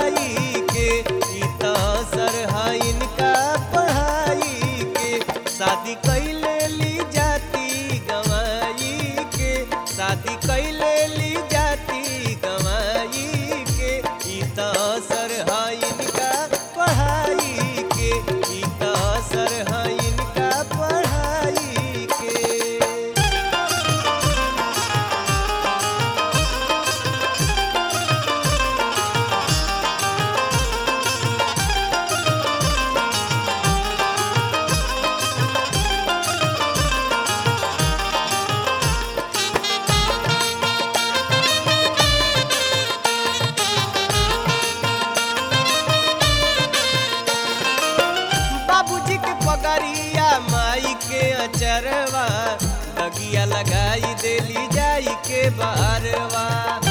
पढ़ाई के ई त असर है इनका पढ़ाई के शादी कैले ली जाती गवाई के शादी कैले ली जाती गवाई के ई त असर है इनका पढ़ाई के ई त असर है इनका पढ़ाई के बाबूजी के पगड़िया माई के अचरवा दगिया लगाई देली जाई के बारवा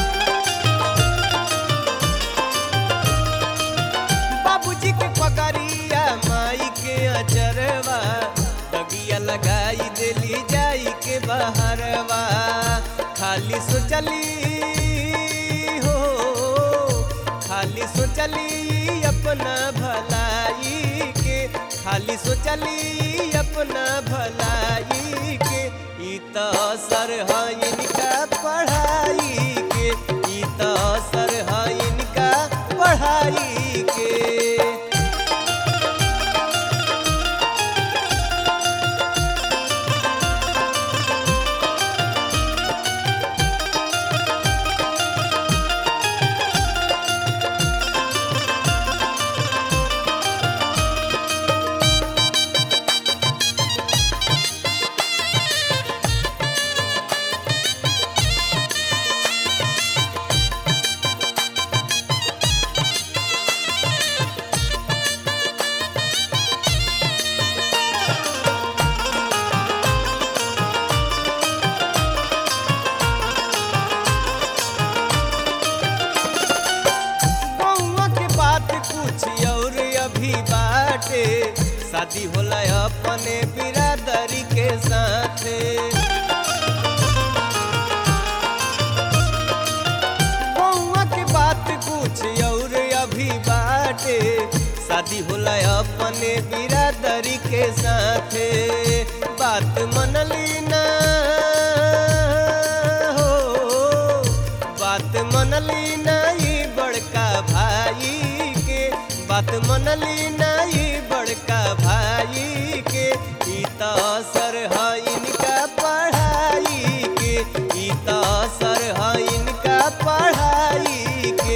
बाबूजी के पगड़िया माई के अचरवा दगिया लगाई देली जाई के बहरवा खाली सोचली हो खाली सोचली अपना भलाई के खाली सोचली अपना भलाई के ई त असर है इनका पढ़ाई के ई त असर है इनका पढ़ाई के बउआ के बात कुछ और अभी बाटे शादी होला अपने बिरादरी के साथे बउआ के बात कुछ और अभी बाटे शादी होला अपने बिरादरी के साथे बात मनली ना हो बात मनली नहीं बड़का भाई के बात मनली नहीं बड़का भाई के ई त असर है इनका पढ़ाई के ई त असर है इनका पढ़ाई के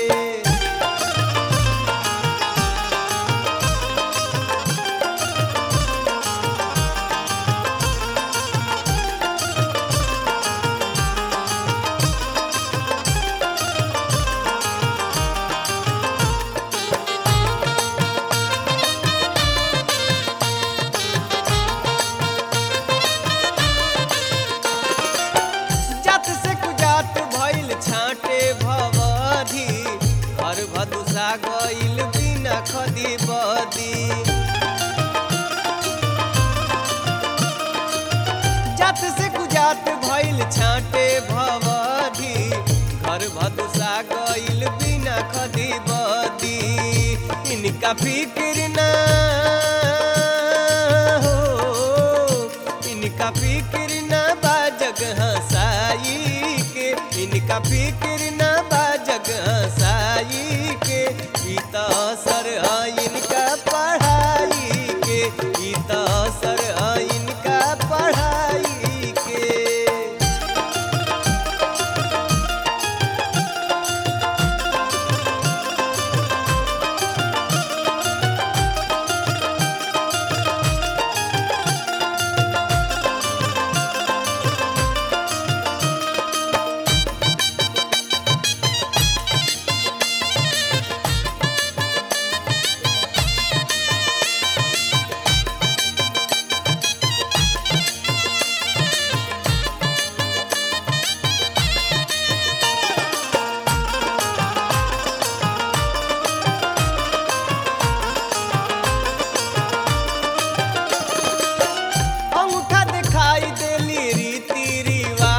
जात से कुजात भइल छाटे भवधी घर भदुसा गइल बिना खदी बदी जात से कुजात भइल छाटे भवधी घर भदुसा गइल बिना खदी बदी इनका फिक्र ना हो इनका फिक्र ना बा जगह साई के इनका फिक्र ना बा जगह साई के ई त असर है इनका पढ़ाई के ई त असर है इनका पढ़ाई के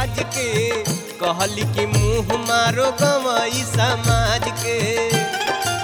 कहली कि मुँह मारो गवई समाज के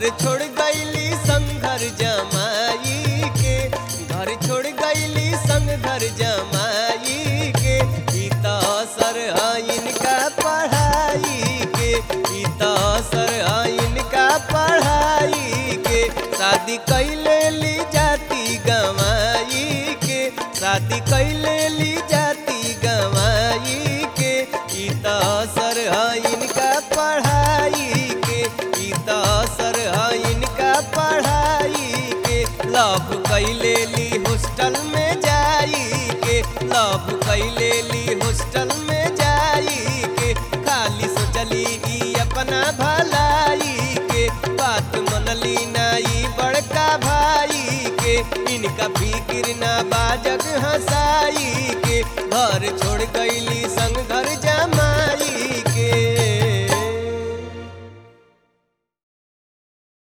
घर छोड़ गईली संग घर जमाई के घर छोड़ गईली संग घर जमाई के ई त असर है इनका पढ़ाई के ई त असर है इनका पढ़ाई के शादी कैले ली जाती गवाई के शादी कैले ली जाती गवाई के ई त असर है इनका पढ़ाई के ई त असर है इनका पढ़ाई के लव कैले ली हॉस्टल में जाई के लव कैले ली हॉस्टल में जाई के खाली सोचली ई अपना भलाई के बात मनली नाई बड़का भाई के इनका फिक्र ना बाजग हंसाई के घर छोड़ गईली संग घर जमाई